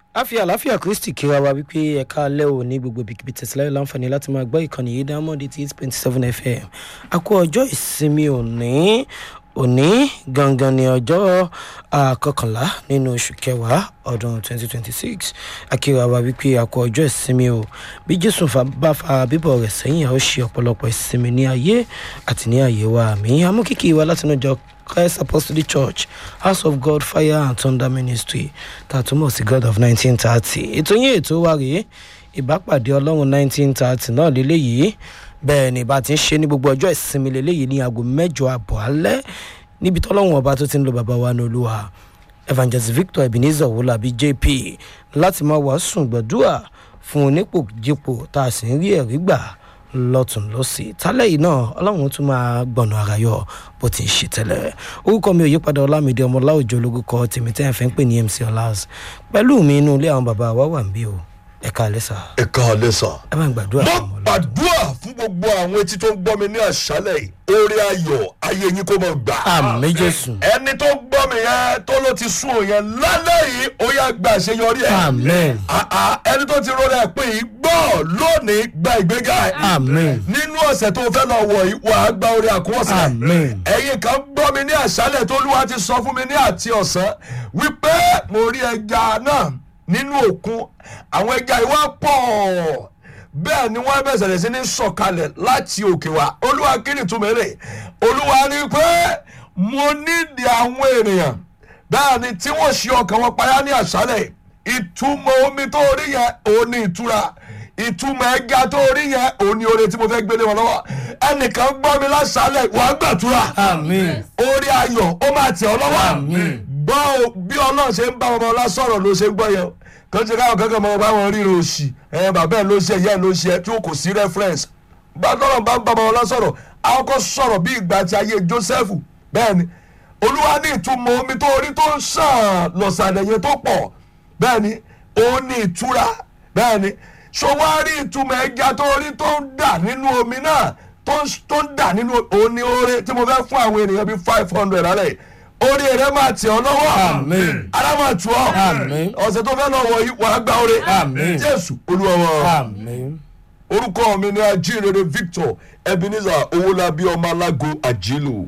a fi àlàáfíà kristi kíra wa wípé ẹ̀ka alẹ́ ò ní gbogbo ibikíbi tẹ̀síláyọ̀ láǹfààní láti máa gbọ́ ìkànnì yìí diamond eighty eight point seven fm a kú ọjọ́ ìsinmi òní òní gangan ni ọjọ́ àkọkànlá nínú oṣù kẹwàá ọdún twenty twenty six akíra wa wípé a kú ọjọ́ ìsinmi o bí jésù fa- bá fa bíbọ̀ rẹ̀ sẹ́yìn a ó ṣe ọ̀pọ̀lọpọ̀ ìsinmi ní ayé àti ní ayé wa àmì amúkìkì wa látinú jọ christ apostolic church house of god fire and thunder ministry tá a túmọ̀ sí god of nineteen thirty ètò yín ètò wa rèé ìbápàdé ọlọ́run nineteen thirty náà lélẹ́yìí bẹ́ẹ̀ ni bá ti ń ṣe ní gbogbo ọjọ́ ìsinmi lélẹ́yìí ní aago mẹ́jọ àbọ̀ alẹ́ níbi tọ́lọ́run ọba tó ti ń lo bàbá wa ní olúwa evangelist victor ebenezer wolabi jp láti máa wàásù gbàdúrà fún onípòjípò tá a sì ń rí ẹ̀rí gbà lọ́tún lọ́sì tálẹ̀ yìí náà ọlọ́run tún máa gbọ̀nà ara yọ bó ti ń ṣe tẹ́lẹ̀ orúkọ mi ò yípadà ọlámídé ọmọláòjò olórúkọ tèmi tẹ́ ẹ̀ fẹ́ ń pè ní mc ọlás pẹ̀lú mi inú ilé àwọn bàbá wa wà ń bí o ẹ̀ka alẹ́ sà ẹ káalẹ́ sà. ẹ bá ń gbàdúrà mo fún ọmọ ọlọ́run. gbàdúrà fún gbogbo àwọn etí tó ń gbọ́ mi ní àṣálẹ̀ yìí orí ayọ̀ ayé yín kó mọ̀ gbà. àmì jésù ẹni tó gbọ́ mi yẹn tó ló ti sún òun yẹn lálẹ́ yìí ó yá gba àṣeyọrí ẹ̀. amen àà ẹni tó ti rọra ẹ̀ pé yìí gbọ́ lónìí gba ìgbéga ẹ̀. amen nínú ọ̀sẹ̀ tó fẹ́ lọ wọ̀ yìí wà á gba orí àkúnwọ̀sẹ̀. Amen. ẹ̀yin kan gbọ́ mi ní àṣálẹ̀ tó olúwa ti sọ fún mi ní àti ọ̀sán wípé mo rí ẹja náà nínú òkun àwọn ẹja ìwà pọ̀ bẹ́ẹ̀ ni wọ́n bẹ̀sẹ̀ sí ní sọ̀kalẹ̀ láti òkè wá olúwa kí ni túmọ̀ èrè olúwa ní pé mo nídìí àwọn ènìyàn bẹ́ẹ̀ ni tí wọ́n ṣe ọkàn wọn payá ní àṣálẹ̀ ìtumọ̀ omi tó rí yẹn òun ní ìtura ìtumọ̀ ẹja tó rí yẹn òun ní oore tí mo fẹ́ gbélé wọn lọ́wọ́ ẹnìkan gbọ́ mi láṣálẹ̀ wàá gbàdúrà amen orí ayọ̀ ó máa tẹ̀ ọ́ lọ́wọ́ gbọ́ o bí ọlọ́run ṣe ń bá ọmọ ọlá sọ̀rọ̀ ló ṣe ń gbọ́ yẹn o kàn ṣe káwọn kankan mọ bá wọn ríro òṣì ẹ bàbá ẹ ló ṣe ìyá ẹ ló ṣe ẹ tí o kò sí reference bá tọ́lọ̀ bá ń bá ọmọ ọlá sọ̀rọ̀ àwọn kan sọ̀rọ̀ bí ìgbà tí ayé joseph bẹ́ẹ̀ ni olúwa ní ìtumọ̀ omi tó orí tó ń sàn lọ̀sàlẹ̀ yẹn tó pọ̀ bẹ́ẹ̀ ni òun ní ìtura bẹ́ẹ̀ ni ṣọwárí ìtumọ̀ ẹja tó orí tó ń dà nínú omi náà tó ń tó ń dà nínú òun ní oore tí mo fẹ́ fún àwọn ènìyàn bíi five hundred alẹ́ orí rẹ máa tẹ̀ ọ́ lọ́wọ́ Amen. ara máa tù ọ́ Amen. ọ̀sẹ̀ tó fẹ́ lọ wọ̀ yìí wàá gba oore Amen. jésù olúwa wa amen orúkọ mi ni ajínrere victor ebenezer owólabí ọmọ alágo àjílù.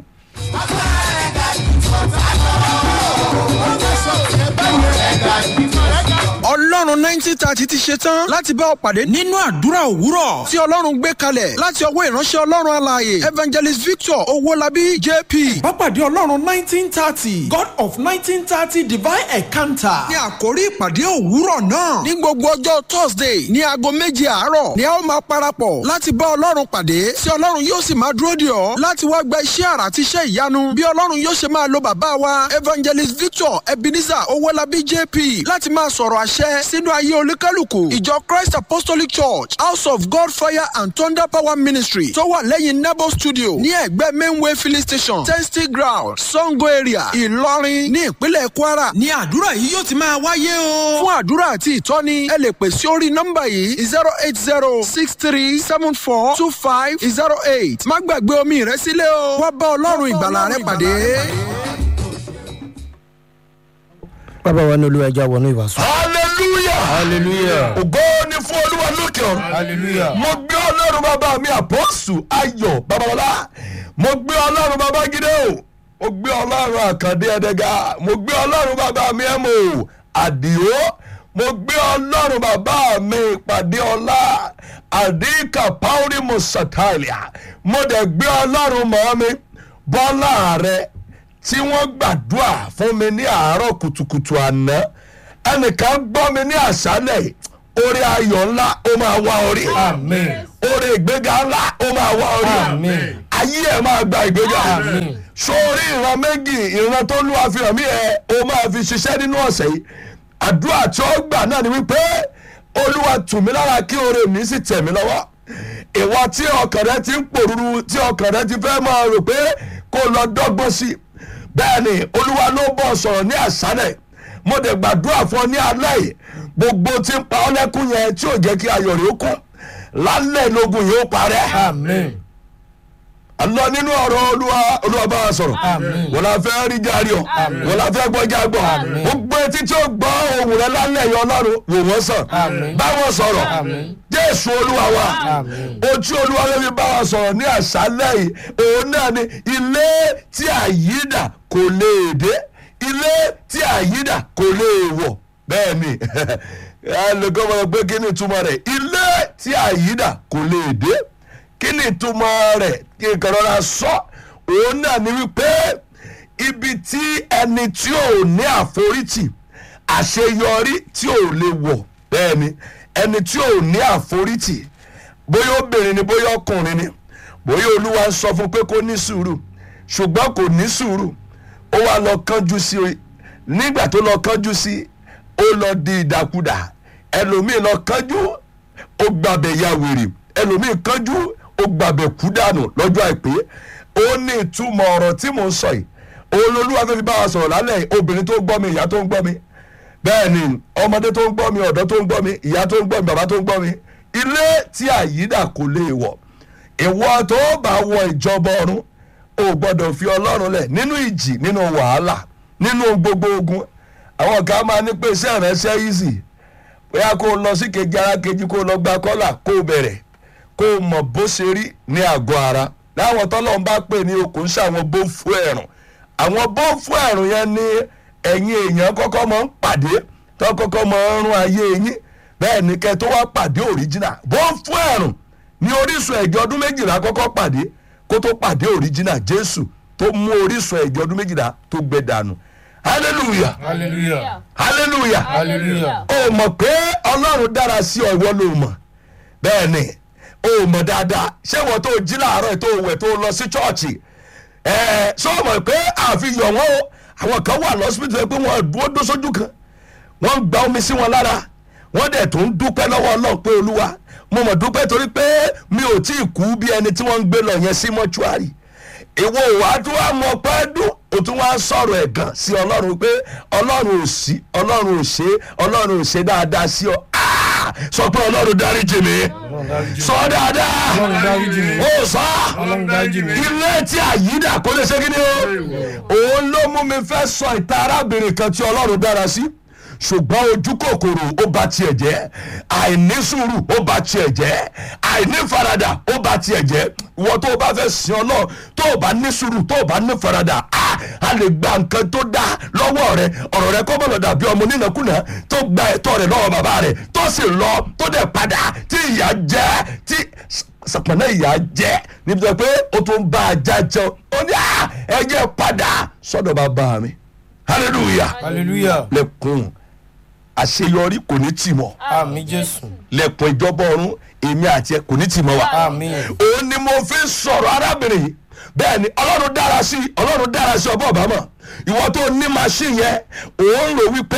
ọlọ́run nineteen thirty ti ṣe tán láti bá ọ pàdé nínú àdúrà òwúrọ̀ tí ọlọ́run gbé kalẹ̀ láti ọwọ́ ìránṣẹ́ ọlọ́run alààyè evangelist victor owólabí jp. Pápádé Ọlọ́run nineteen thirty God of nineteen thirty divine encounter. ní àkórí ìpàdé òwúrọ̀ náà ní gbogbo ọjọ́ thursday ní aago méje àárọ̀ ni a ó máa parapọ̀ láti bá ọlọ́run pàdé tí ọlọ́run yóò sì máa dúró dè ọ́ láti wá gba iṣẹ́ àrà àti iṣẹ́ ìyanu bí ọlọ́run yóò ṣe máa lo bàbá wa evangelist victor ebenezer owólabí jp láti máa sọ̀rọ̀ àṣẹ sínú ayé olúkálùkù ìjọ christ apostolic church house of god fire and thunder power ministry tó wà lẹ́yìn nebo studio ní ẹ̀gbẹ́ mainway filling station testing ground sango area ìlọrin ní ìpínlẹ̀ kwara Ní àdúrà yìí yóò ti máa wáyé o. fún àdúrà àti ìtọ́ni ẹ lè pè sí orí nọ́mbà yìí zero eight zero six three seven four two five zero eight má gbàgbé omi rẹ sílẹ̀ o wá bá ọlọ́run ìgbàlà rẹ pàdé. bàbá wa ní olúwa ẹja wọnú ìwàsù. hallelujah hallelujah ògo ni fún olúwa lókè ọ̀run. hallelujah mo gbé ọlọ́run bàbá mi àpọ́sù ayọ̀ babalọ́lá mo gbé ọlọ́run bàbá gídé o mo gbé ọlọ́run àkàndé ẹ̀dẹ́gà mo gbé ọlọ́run bàbá mi ẹ̀mọ́ àdìo mo gbé ọlọ́run bàbá mi ìpàdé ọlá àdìkà pauli musatalia mo dẹ̀ gbé ọlọ́run mọ́ mi bọ́lá rẹ tí wọ́n gbàdúrà fún mi ní àárọ̀ kùtùkùtù àná ẹnìkan gbọ́ mi ní àṣálẹ̀ yìí orí ayọ̀ ńlá ó máa wá orí amen orí ìgbéga ńlá ó máa wá orí Àmín. ayé ẹ̀ máa gba ìgbéga Àmín. sórí ìran méjì ìran tó lù àfihàn mí ẹ ó máa fi ṣiṣẹ́ nínú ọ̀sẹ̀ yìí àdúrà tí ó gbà náà ni wípé olúwa tù mí lára kí oore mi sì tẹ̀ mí lọ́wọ́ ìwọ tí ọkàn rẹ ti ń pòrúurú tí ọkàn rẹ ti fẹ́ máa rò pé kó lọ dọ́gbọ́n sí i bẹ́ẹ̀ ni olúwa ló bọ̀ sọ̀rọ̀ ní àṣálẹ̀ mo dẹ̀ gbàdúrà fún ọ ní alẹ́ yìí gbogbo tí ń pa ọ́ lẹ́kún yẹn tí ò jẹ́ kí ayọ̀ rẹ̀ ó kún lálẹ́ lógun yìí ó parẹ́ amen lọ nínú ọ̀rọ̀ olúwa olúwa bá wa sọ̀rọ̀ wọ́n la fẹ́ rí járe ọ̀ wọ́n la fẹ́ gbọ́ jágbọ́ gbogbo etí tí ó gbọ́ ohùn rẹ lálẹ́ yọ ọlọ́run wò wọ́n sàn báwọn sọ̀rọ̀ jésù olúwa wa ojú olúwa ló fi bá wa sọ̀rọ̀ ní àṣálẹ́ yìí òun náà ni ilé tí àyídà kò lè dé ilé tí àyídà kò lè wọ̀ bẹ́ẹ̀ ni ẹnìkan mọ̀ pé kí ni ìtumọ̀ rẹ̀ ilé tí àyídà kò lè dé kí ni ìtumọ̀ rẹ̀ kí n kàn rọra sọ òun náà ni wípé ibi tí ẹni tí ò ní àforítì àṣeyọrí tí ò lè wọ̀ bẹ́ẹ̀ ni ẹni tí ò ní àforítì bóyá obìnrin ni bóyá ọkùnrin ni bóyá olúwa ń sọ fún pé kó ní sùúrù ṣùgbọ́n kò ní sùúrù ó wá lọ kánjú sí i nígbà tó lọ kánjú sí i ó lọ di ìdàkudà ẹlòmíì lọ kánjú ó gbàbẹ̀ ya wèrè ẹlòmíì kánjú ó gbàbẹ̀ kú dànù lọ́jọ́ àìpé ó ní ìtumọ̀ ọ̀rọ̀ tí mò ń sọ yìí olólùwà fẹ́ fi bá wa sọ̀rọ̀ lálẹ́ yìí obìnrin tó ń gbọ́ mi ìyá tó ń gbọ́ mi bẹ́ẹ̀ ni ọmọdé tó ń gbọ́ mi ọ̀dọ́ tó ń gbọ́ mi ìyá tó ń gbọ́ mi bàbá tó ń gbọ́ mi ilé tí àyídà kò lè wọ̀ ìwọ tó bá wọ ìjọba ọ̀run o gbọ́dọ̀ fi ọlọ́run lẹ̀ nínú ìjì nínú wàhálà nínú gbogbo ogun àwọn kan máa ní pé iṣẹ́ ìránṣẹ́ easy bóyá kó o lọ sí kejì ara kejì kó o lọ gba kọ́là kó o bẹ̀rẹ̀ kó o mọ̀ bó ṣe rí ní àgọ́ ara láwọn tọ́lọ́ ń bá pè ní okùn sí àwọn bó fún ẹ̀rùn àwọn bó fún ẹ̀rùn yẹn ní ẹ̀yin èèyàn kọ́kọ́ máa ń pàdé tó kọ́kọ́ máa ń rún ayé yín bẹ́ẹ̀ ni kẹ́ tó wá pàdé original bó fún ẹ̀rùn ní orísun ẹ̀jẹ̀ ọdún méjìlá kọ́kọ́ pàdé kó tó pàdé original jésù tó mú orísun ẹ̀jẹ̀ ọdún méjìlá tó gbẹ dànù hallelujah hallelujah hallelujah hallelujah o mọ̀ pé ọlọ́run dára sí ọ ìwọ ló mọ̀ bẹ́ẹ̀ ni o mọ̀ dáadáa ṣé wọ́n tó jí láàárọ̀ tó wẹ̀ tó lọ sí chọ́ọ̀chì ẹ̀ ṣé o mọ̀ pé àfihàn wọn o àwọn kan wà lọ́sibítù pé wọ́n dúró dó sójú kan wọ́n ń gba omi sí wọn lára wọ́n dẹ̀ tó ń dúpẹ́ lọ́wọ́ ọlọ́run pé olúwa mo mọ̀ dúpẹ́ torí pé mi ò tí ì kú bí ẹni tí wọ́n ń gbé lọ yẹn sí mọ́ṣúárì ìwọ òwà tó wà mọ pẹ́ dún o tún wá sọ̀rọ̀ ẹ̀gàn sí ọlọ́run pé ọlọ́run ò sí ọlọ́run ò ṣe ọlọ́run ò ṣe dáadáa sí ọ Ah! sọ pé ọlọ́run dáríjì mi sọ dáadáa Ọlọ́run dáríjì mi. ó sọ Ọlọ́run dáríjì mi. ilé tí àyídà kò lè ṣe kí ni o òun ló mú mi fẹ́ sọ ìta arábìnrin kan tí ọlọ́run dára sí ṣùgbọ́n ojú kòkòrò ó ba tiẹ̀ jẹ́ àìní sùúrù ó ba tiẹ̀ jẹ́ àìní faradà ó ba tiẹ̀ jẹ́ ìwọ tó o bá fẹ́ sin ọlọ́run tó o bá ní sùúrù tó o bá ní faradà á a lè gba nǹkan tó dá lọ́wọ́ rẹ ọ̀rọ̀ rẹ kọ́ bọ̀lọ̀ dàbí ọmọ onínàkúnà tó gba ẹ̀tọ́ rẹ lọ́wọ́ bàbá rẹ tó sì lọ tó dẹ̀ padà tí ìyà jẹ́ tí sàpọ̀nà ìyà jẹ́ níbi tó pé o tún bá a já jẹun ó ní à ẹ jẹ́ padà sọ́dọ̀ bàbá mi hallelujah hallelujah lẹ́kùn àṣeyọrí kò ní tì mọ́ àmì jésù lẹ́kùn ìjọba ọ̀run èmi àti ẹ kò ní tì mọ́ wa àmì òun ni mo fi ń sọ̀rọ̀ arábìnrin yìí bẹ́ẹ̀ ni ọlọ́run dára sí ọlọ́run dára sí ọba ọba mọ̀ ìwọ tó ní machine yẹn òun rò wípé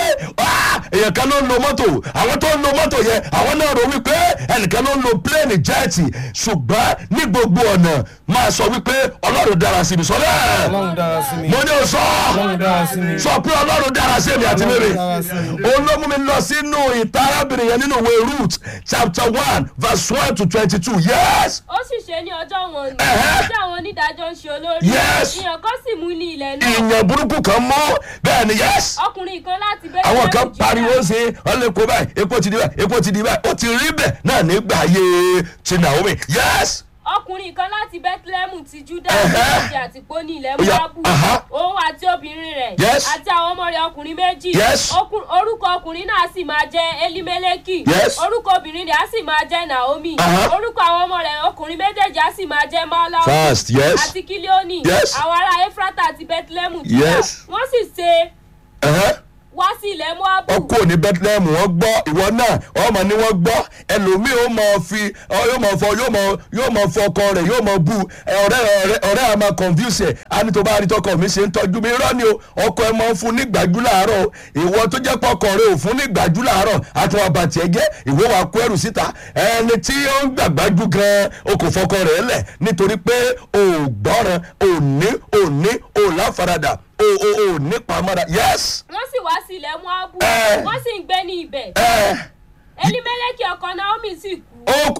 "Ah, èèyàn kan ló ń lo mọ́tò àwọn tó ń lo mọ́tò yẹn àwọn náà rò wípé ẹnìkan ló ń lo plane jẹ́ẹ̀tì ṣùgbọ́n ní gbogbo ọ̀nà máa sọ wípé ọlọ́run dára sí mi sọ bẹ́ẹ̀ ọlọ́run dára sí mi mo ní o sọ ọlọ́run dára sí mi sọ pé ọlọ́run dára sí èmi àti mímì Ọlọ́run dára sí mi. òun ló mú mi lọ sínú ìta arábìnrin yẹn nínú ìwé root chapter one verse one to twenty two yes ó sì ṣe ní ọjọ́ wọn ni Ẹ̀hẹ́. tí àwọn onídàájọ́ ń ṣe olórí Yes. ìyàn kan sì mú ní ilẹ̀ náà ìyàn burúkú kan mọ́ bẹ́ẹ̀ ni yes ọkùnrin kan láti bẹ́ẹ̀ àwọn kan pariwo sí ọlẹ́kọ̀ọ́ báyìí epo ti di báyìí epo ti di báyìí ó ti rí bẹ́ẹ̀ náà nígbà ayé ti Naomi yes ọkùnrin kan láti bethlehem ti juda Ẹ̀hẹ́. méjì àti poni ilẹ̀ Ó yá, moabu aha. òun àti obìnrin rẹ̀ Yes. àti àwọn ọmọ rẹ̀ ọkùnrin méjì Yes. Okun- orúkọ ọkùnrin náà sì máa jẹ́ elimeleki Yes. orúkọ obìnrin rẹ̀ á sì máa jẹ́ naomi Aha. orúkọ àwọn ọmọ rẹ̀ ọkùnrin méjèèjì á sì máa jẹ́ malau fast yes àti kilioni Yes. àwọn ará efrata àti bethlehem Yes. wọ́n sì ṣe ẹ̀hẹ́. wá sí ilẹ̀ moabu wọ́n kúrò ní bethlehem wọ́n gbọ́ ìwọ náà wọ́n mọ̀ ní wọ́n gbọ́ ẹlòmíì ó mọ̀ fi ọ, yóò mọ̀ fọ yóò mọ̀ yóò mọ̀ fọ ọkọ rẹ̀ yóò mọ̀ bu ẹ, ọ̀rẹ́ ọ̀rẹ́ ọ̀rẹ́ a máa confuse ẹ̀ á ní tó bá rí tọkọ mi ṣe ń tọ́jú mi irọ́ ni o ọkọ ẹ máa ń fún ní gbàjú láàárọ̀ o. ìwọ tó jẹ́ pé ọkọ rẹ ò fún ní gbàjú láàárọ̀ àti wọn bàtì ẹ jẹ́ ìwọ wa kó ẹrù síta ẹni tí ó ń gbàgbájú gan o kò fọkọ rẹ̀ lẹ̀ nítorí pé o ò gbọ́ràn o ò ní o ò ní o ò láfaradà o ò o ò ní pamọ́ra yes wọ́n sì wá sí ilẹ̀ moabu Ẹ. wọ́n sì ń gbé ní ibẹ̀ ẹ elimeleki ọkọ naomi sì kú ó lórúkọ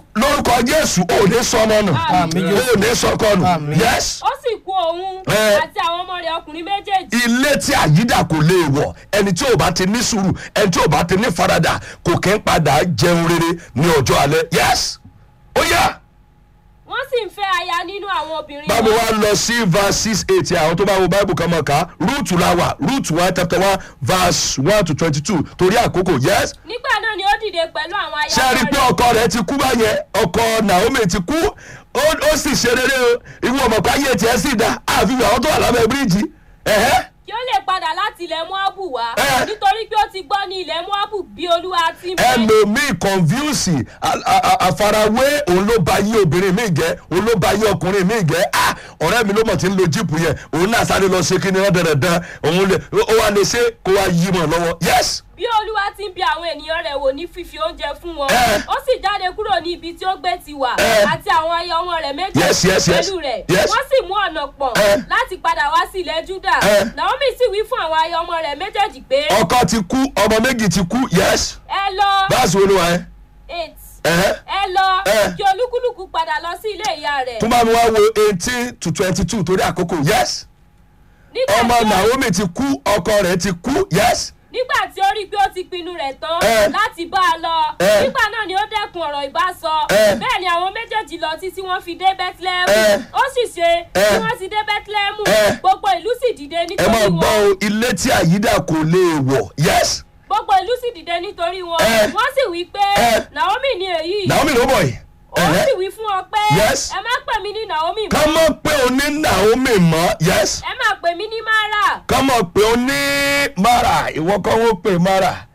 lórúkọ jésù ò ní sọmọ nù Àmín, Jésù. ò ní sọkọ nù Àmín. yes ó sì kú òun Ẹ. àti àwọn ọmọ rẹ̀ ọkùnrin méjèèjì ilé tí àyídà kò lè wọ̀ ẹni tí ò bá ti ní sùúrù ẹni tí ò bá ti ní faradà kò kí ń padà jẹun rere ní ọjọ́ alẹ́ yes ó yá wọ́n sì ń fẹ́ aya nínú àwọn obìnrin báwo wọn. wá lọ sí verse six eight àwọn tó bá wo bible kan mọ̀ ká root la wà root one chapter one verse one to twenty two torí àkókò yes nígbà náà ni ó dìde pẹ̀lú àwọn aya ṣé a rí i pé rẹ̀ ọkọ rẹ ti kú báyẹn ọkọ naomi ti kú ó ó sì ṣe rere o ìwọ ọmọ pé ayé tiẹ̀ sì dá àfi àwọn tó wà lábẹ́ bíríìjì ẹ̀hẹ́ kí ó lè padà láti ilẹ̀ moabu wá Ẹ. nítorí pé ó ti gbọ́ ní ilẹ̀ moabu bí olúwa ti ń bẹ. ẹlòmíì confuse a- a- a- àfarawé òun ló ba yí obìnrin mi jẹ òun ló ba yí ọkùnrin mi jẹ ah ọ̀rẹ́ mi ló mọ̀ tí ń lo jíìpù yẹn òun náà sáré lọ ṣe kíni ọ̀dẹ̀dẹ̀dẹ̀ òun lè ó wá lè ṣe kó wá yí mọ̀ lọ́wọ́ yes bí olúwa ti ń bí àwọn ènìyàn rẹ̀ wò ní fífi oúnjẹ fún wọn Ẹ. ó sì jáde kúrò ní ibi tí ó gbé ti wà Ẹ. àti àwọn aya ọmọ rẹ̀ méjì Yes, yes, yes. pẹ̀lú rẹ̀ Yes. wọ́n sì mú ọ̀nà pọ̀ Ẹ. láti padà wá sí ilẹ̀ júdà Ẹ. naomi sì wí fún àwọn aya ọmọ rẹ̀ méjèèjì pé ọkọ ti kú ọmọ méjì ti kú yes ẹ lọ báàsì olúwa ẹ eight ẹ̀hẹ́ ẹ lọ Ẹ. kí olúkúlùkù padà lọ sí ilé ìyá rẹ̀ tún bá mi wá wo eighteen to twenty two torí àkókò yes nígbà ọmọ tí ó- naomi ti kú ọkọ rẹ ti kú yes nígbà tí ó rí i pé ó ti pinnu rẹ̀ tán Ẹ. láti bá a lọ Ẹ. nígbà náà ni ó dẹ́kun ọ̀rọ̀ ìbásọ Ẹ. bẹ́ẹ̀ ni àwọn méjèèjì lọ títí wọ́n fi dé bethlehem Ẹ. ó sì ṣe Ẹ. tí wọ́n ti dé bethlehem Ẹ. gbogbo ìlú sì dìde ẹ nítorí máa gbọ́ wọn o ilé tí àyídà kò lè wọ̀ yes gbogbo ìlú sì dìde nítorí wọn Ẹ. wọ́n sì wí pé Ẹ. naomi ni èyí naomi ló bọ̀ yìí ó ẹ̀hẹ́ sì wí fún ọ pé Yes. ẹ má pè mí ní naomi ká mọ́ mọ̀ pé o ní naomi mọ́ yes ẹ má pè mí ní mara ká mọ̀ pé o ní mara ìwọ kọ́ wọ́n pè mara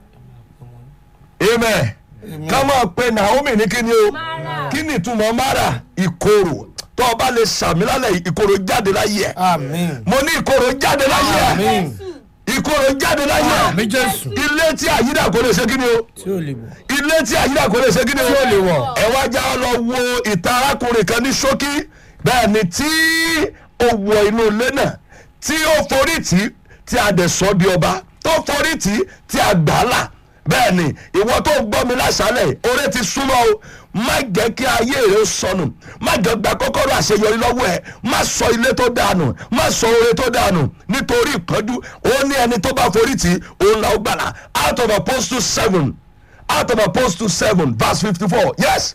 amen ká mọ̀ pé naomi ní kíni o Mara. kí ni ìtumọ̀ mara ìkorò tó o bá lè sàmì lálẹ́ yìí, ìkorò jáde láyé ẹ̀ àmín mo ní ìkorò jáde láyé ẹ̀ àmín jésù ìkorò jáde láyé ẹ̀ àmín jésù ilé tí àyídà kò lè ṣe kíni o tí ò lè bọ̀ ilé tí àyídà kò lè ṣe kíni o tí ò lè wọ̀ ẹ wá já lọ wo ìta arákùnrin kan ní ṣókí bẹ́ẹ̀ ni tí ó wọ inú ilé náà tí ó forí tì í tí a dẹ̀ sọ di ọba tó forí tì í tí a gbà á là bẹ́ẹ̀ ni ìwọ tó gbọ́ mi lásàálẹ̀ oore ti súnmọ́ o má jẹ́ kí ayé rẹ sọnù má jẹ́ gba kọ́kọ́rọ́ àṣeyọrí lọ́wọ́ ẹ̀ má sọ ilé tó dànù má sọ oore tó dànù nítorí ìpọ́njú ó ní ẹni tó bá forí tì í òun là ó gbàlà out of apostle seven out of apostle seven verse fifty-four yes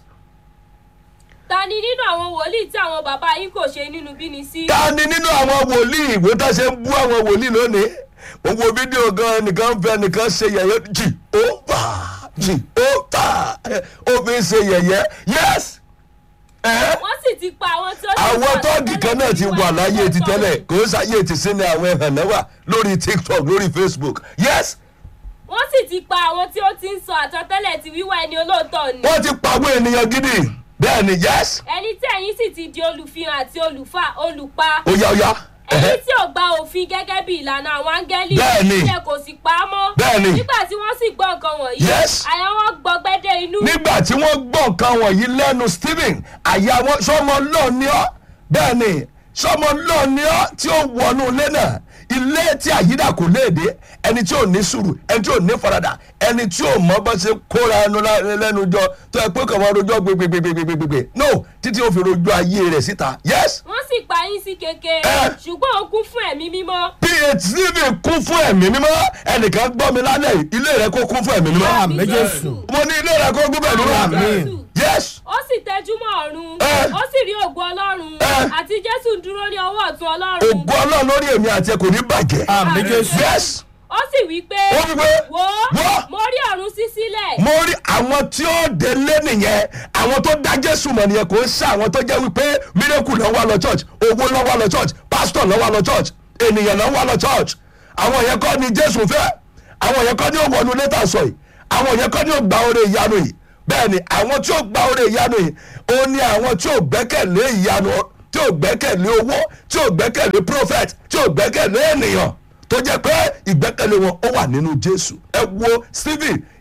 ta ni nínú àwọn wòlíì tí àwọn bàbá yín kò ṣe nínú bíni sí. ta ni nínú àwọn wòlíì ìwé tá a ṣe ń bú àwọn wòlíì lónìí gbogbo fídíò gan nìkan fẹ́ nìkan ṣe yẹ̀yẹ́ jì ó fà jì ó fà ó fi ń ṣe yẹ̀yẹ́ yes ẹ̀ wọ́n sì ti pa àwọn tí ó ti àwọn sọ tọ́ọ̀gì kan náà ti wà láyé ti tẹ́lẹ̀ kò ń ṣàyè ti sí ni àwọn ẹ̀hàn náà wà lórí tiktok lórí facebook yes wọ́n sì ti pa àwọn tí ó ti ń sọ àtọ́tẹ́lẹ̀ ti wíwá ẹni olóòótọ́ ni. wọ́n ti pàwọ́ ènìyàn gidi bẹ́ẹ̀ ni yes ẹni tí ẹ̀yin sì ti di olùfihàn àti olùfà olùpa. ó yá ó yá ẹni ẹ̀hẹ́. tí ò gba òfin gẹ́gẹ́ bí ìlànà àwọn áńgẹ́lì. Bẹ́ẹ̀ni. tí ẹ kò sì pa á mọ́. Bẹ́ẹ̀ni. nígbà tí wọ́n sì gbọ́ nǹkan wọ̀nyí. Yes. àyà wọn gbọgbẹ́dẹ́ inú. nígbà tí wọ́n gbọ́ nǹkan wọ̀nyí lẹ́nu stephen àyà wọn sọmọ lọ́ọ̀ ni ọ́ bẹ́ẹ̀ ni sọmọ lọ́ọ̀ ni ọ́ tí ó wọnú ilé náà ilé tí àyídà kò léde ẹni tí ò ní sùúrù ẹni tí ò ní faradà ẹni tí ò mọ bá ṣe kóra ẹnu lá- lẹ́nu jọ tó ẹ pé kàn máa rojọ́ gbégbégbégbégbé no títí ó fi rojọ́ ayé rẹ̀ síta yes wọ́n sì pa yín sí keke. Ẹ. ṣùgbọ́n ó kún fún ẹ̀mí mímọ́. phd kún fún ẹ̀mí mímọ́ ẹnìkan gbọ́ mi lálẹ́ yìí, ilé rẹ̀ kó kún fún ẹ̀mí mímọ́ àmín jésù mo ní ilé rẹ̀ kó kún fún ẹ̀mí mímọ́ Àmín. yes ó sì tẹjú mọ́ ọ̀run. Ẹ. ó sì rí ògo ọlọ́run. Ẹ. àti jésù ń dúró ní ọwọ́ ọ̀tún ọlọ́run. ògo ọlọ́run lórí èmi àti ẹ kò ní bàjẹ́. àmín jésù yes ó sì wí pé. Ó wí pé, wò ó wò. mo rí ọ̀run sí sílẹ̀. mo rí àwọn tí ó délé nìyẹn àwọn tó dá jésù mọ̀ nìyẹn kò ń ṣe àwọn tó jẹ́ wípé miracle lọ́ wá lọ church owó lọ́ wá lọ church pastor lọ́ wá lọ church ènìyàn lọ́ wá lọ church àwọn yẹn kọ́ ni jésù fẹ́ àwọn yẹn kọ́ ni ó wọnú létà sọ yìí àwọn yẹn kọ́ ni ó gba oore ìyanu yìí bẹ́ẹ̀ ni àwọn tí ó gba oore ìyanu yìí ó ní àwọn tí ó gbẹ́kẹ̀lé ìyanu tí ó gbẹ́kẹ̀lé owó tí ó gbẹ́kẹ̀lé prophet tí ó gbẹ́kẹ̀lé ènìyàn tó jẹ́ pé ìgbẹ́kẹ̀lé wọn ó wà nínú jésù ẹ wo stephen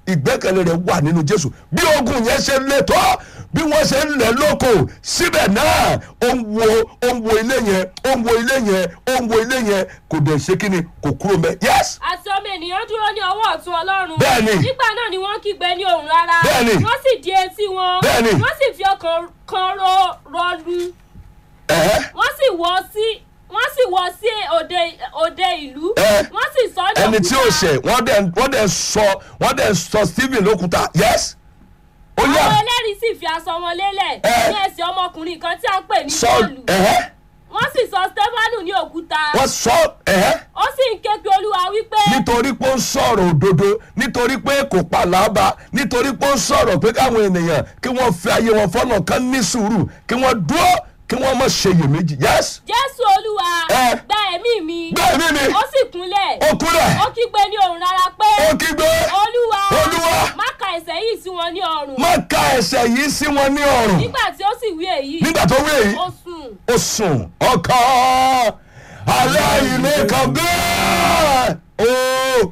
ìgbẹ́kẹ̀lé rẹ̀ wà nínú jésù bí ogun yẹn ṣe le tó bí wọ́n ṣe ń lẹ̀ lóko síbẹ̀ náà ó ń wo ó ń wo ilé yẹn ó ń wo ilé yẹn ó ń wo ilé yẹn kò dẹ̀ ṣe kí ni kò kúrò mẹ́ yes àti ọmọ ènìyàn dúró ní ọwọ́ ọ̀tún ọlọ́run. Bẹ́ẹ̀ni. nígbà náà ni wọ́n kígbe ní ohùn rárá. Bẹ́ẹ̀ni. wọ́n sì di etí wọn. Bẹ́ẹ̀ni. wọ́n sì fi ọkàn kan ro rọlu. ẹ̀ẹ́ wọ́n sì wọ́ sí wọ́n sì wọ́ sí òde òde ìlú. Ẹ. wọ́n sì sọ ní ẹni tí ó òkúta. ṣẹ̀ wọ́n dẹ̀ wọ́n dẹ̀ sọ wọ́n dẹ̀ sọ stephen lókúta yes ó àwọn yà ẹlẹ́rìí sì fi aṣọ wọn lélẹ̀. Ẹ. ní ẹsẹ̀ ọmọkùnrin kan tí a ń pè ní sọ bọ́ọ̀lù. ẹ̀ẹ́ wọ́n sì sọ stefanu ní òkúta. wọ́n sọ ẹ̀ẹ́ ó sì ń ké pe olúwa wípé. nítorí pé ó ń sọ̀rọ̀ òdodo nítorí pé kò pa làábà nítorí pé ó ń sọ̀rọ̀ pé káwọn ènìyàn kí wọ́n fi ayé wọn fọ́nà kan ní sùúrù kí wọ́n dúró kí wọ́n má ṣe iyèméjì yes jésù olúwa Ẹ. gba ẹ̀mí mi. bẹ́ẹ̀ ni mi ó sì kúnlẹ̀. ó kúrẹ̀ ó kígbe ní ohùn rárá pé. ó kígbe olúwa Olúwa. má ka ẹ̀ṣẹ̀ yìí sí wọn ní ọrùn. má ka ẹ̀ṣẹ̀ yìí sí wọn ní ọrùn nígbà tí ó sì wí èyí. nígbà tó wí èyí ó sùn. ó sùn ọkàn aláìní kan bẹ́ẹ̀ ó